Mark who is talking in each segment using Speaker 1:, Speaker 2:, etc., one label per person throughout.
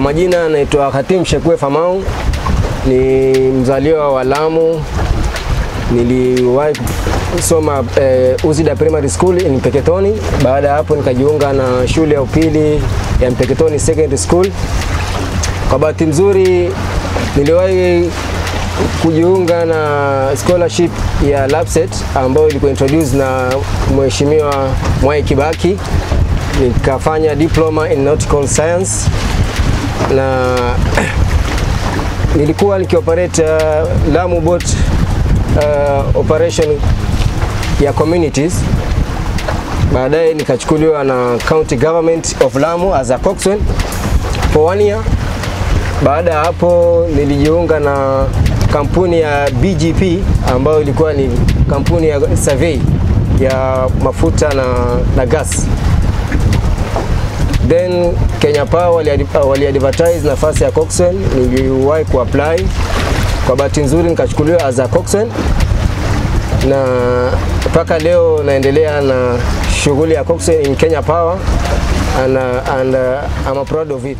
Speaker 1: majina naitwa Hatim Shekwe Famau, ni mzaliwa wa Lamu. Niliwahi kusoma eh, Uzida Primary School in Mpeketoni. Baada ya hapo nikajiunga na shule ya upili ya Mpeketoni Secondary School. Kwa bahati nzuri niliwahi kujiunga na scholarship ya LAPSSET ambayo ilikuwa introduced na Mheshimiwa Mwai Kibaki. Nikafanya diploma in nautical science na nilikuwa nikioperate uh, Lamu boat uh, operation ya communities. Baadaye nikachukuliwa na county government of Lamu as a coxswain for one year. Baada ya hapo nilijiunga na kampuni ya BGP ambayo ilikuwa ni kampuni ya survey ya mafuta na, na gas. Then Kenya Power wali, wali advertise nafasi ya coxswain, niliwahi kuapply. Kwa bahati nzuri nikachukuliwa as a coxswain na mpaka leo naendelea na shughuli ya coxswain in Kenya Power and, uh, and uh, I'm proud of it.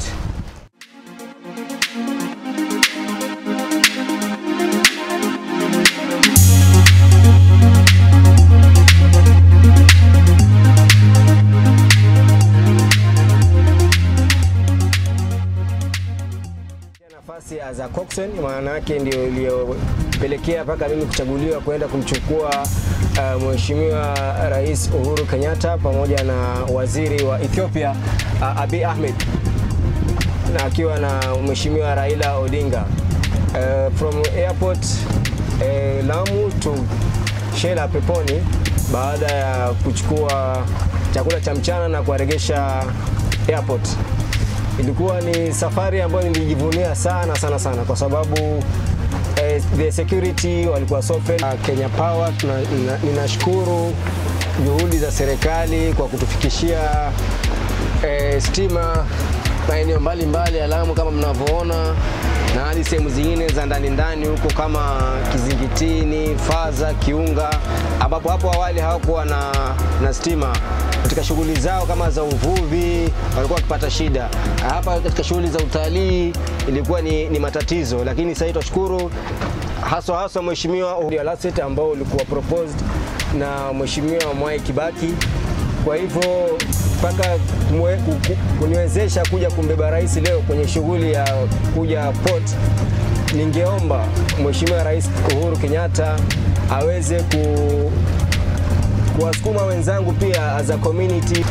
Speaker 1: nafasi as a coxswain, maana yake ndio iliyopelekea mpaka mimi kuchaguliwa kwenda kumchukua uh, Mheshimiwa Rais Uhuru Kenyatta pamoja na waziri wa Ethiopia uh, Abiy Ahmed na akiwa na Mheshimiwa Raila Odinga uh, from airport uh, Lamu to Shela Peponi baada ya kuchukua chakula cha mchana na kuwaregesha airport ilikuwa ni safari ambayo nilijivunia sana sana sana kwa sababu eh, the security walikuwa so friendly. Kenya Power tuna, nina, ninashukuru juhudi za serikali kwa kutufikishia eh, stima maeneo mbalimbali ya Lamu kama mnavyoona na hadi sehemu zingine za ndani ndani huko kama Kizingitini, Faza, Kiunga ambapo hapo awali hawakuwa na, na stima katika shughuli zao kama za uvuvi walikuwa wakipata shida. Hapa katika shughuli za utalii ilikuwa ni, ni matatizo, lakini sasa tunashukuru haswa haswa Mheshimiwa LAPSSET ambao ulikuwa proposed na Mheshimiwa Mwai Kibaki. Kwa hivyo mpaka kuniwezesha kuja kumbeba rais leo kwenye shughuli ya kuja port, ningeomba Mheshimiwa Rais Uhuru Kenyatta aweze ku kuwasukuma wenzangu pia as a community.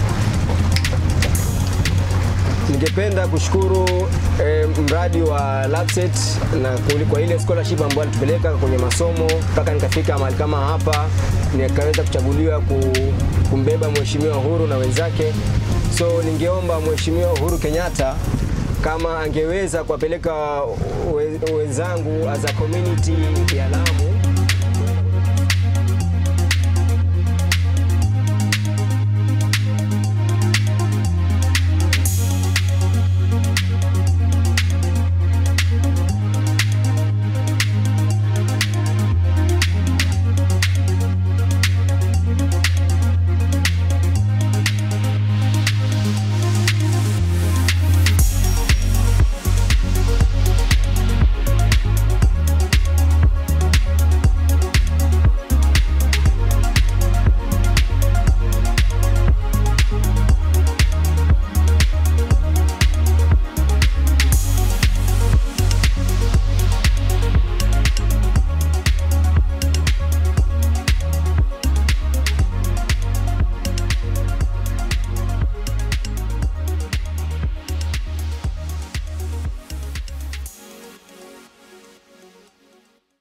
Speaker 1: Ningependa kushukuru eh, mradi wa LAPSSET na kwa ile scholarship ambayo alitupeleka kwenye masomo mpaka nikafika mahali kama hapa nikaweza kuchaguliwa kumbeba Mheshimiwa Uhuru na wenzake. So ningeomba Mheshimiwa Uhuru Kenyatta kama angeweza kuwapeleka wenzangu as a community ya